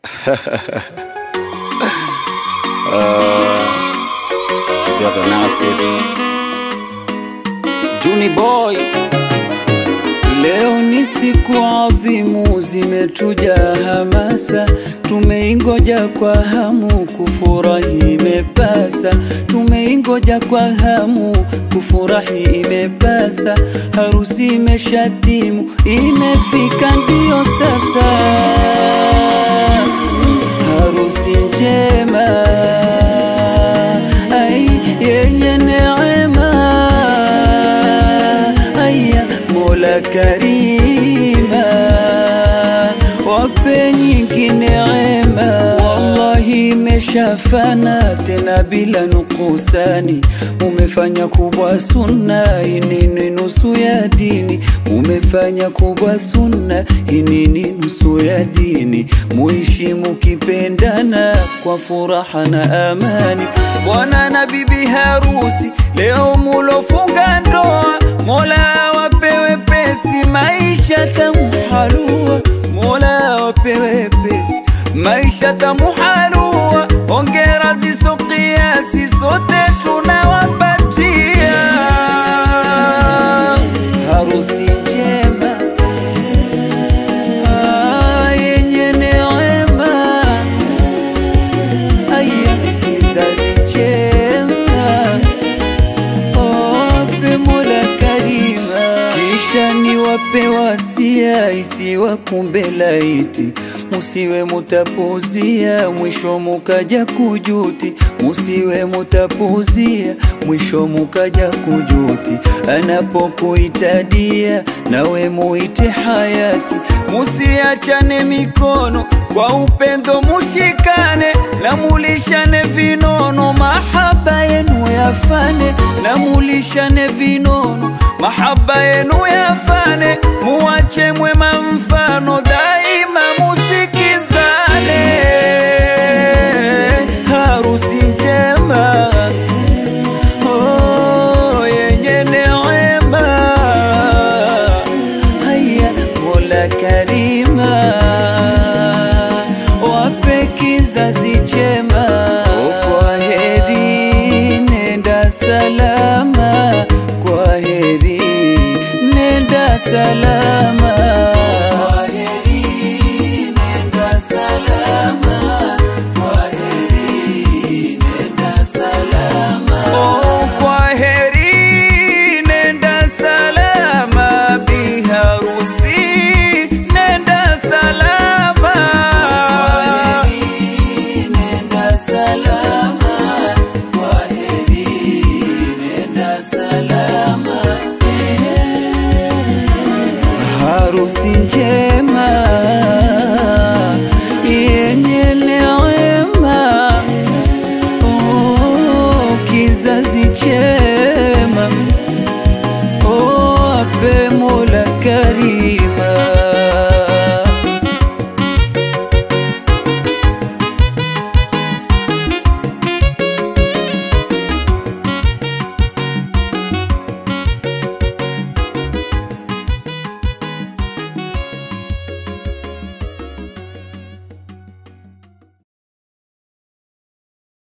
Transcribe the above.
Brother Nasir Juni Boy, leo ni siku adhimu, zimetuja hamasa, tumeingoja kwa hamu, kufurahi imepasa, tumeingoja kwa hamu, kufurahi imepasa, harusi imeshatimu, imefika ndio sasa, harusi njema ai yenye neema aya Mola Karima wape nyingi neema, wallahi imeshafana tena bila nukusani, umefanya kubwa sunna, hii ni nusu ya dini, umefanya kubwa sunna, hii ni nusu ya dini, muishi mukipendana kwa furaha na amani, bwana na bibi harusi leo mulofunga ndoa, Mola wapewe pesi, maisha tamu halua, Mola wapewe pesi, maisha tamu halua, ongera ziso kiasi, sote tunawapatia harusi njema ah, yenye neema aya kizazi chema wape Mola Karima, kisha ni wape wasia isiwakumbe laiti, musiwe mutapuzia mwisho mukaja kujuti, musiwe mutapuzia mwisho mukaja kujuti, anapokuitadia nawe muite hayati, musiachane mikono kwa upendo mushikane, na mulishane vinono, mahaba yenu yafane, na mulishane vinono, mahaba yenu yafane, muwache mwema mfano, daima musikizane, harusi njema oh, yenye neema haya Mola Karima wape kizazi chema. Kwa heri, nenda salama. Kwa heri, nenda salama. Kwa heri, nenda salama. Kwa heri, nenda salama. Oh, kwa heri, nenda salama. Bi harusi, nenda salama. Kwa heri, nenda salama. Kwa heri, nenda salama. Harusi njema yenye neema oh, kizazi chema oh, ape Mola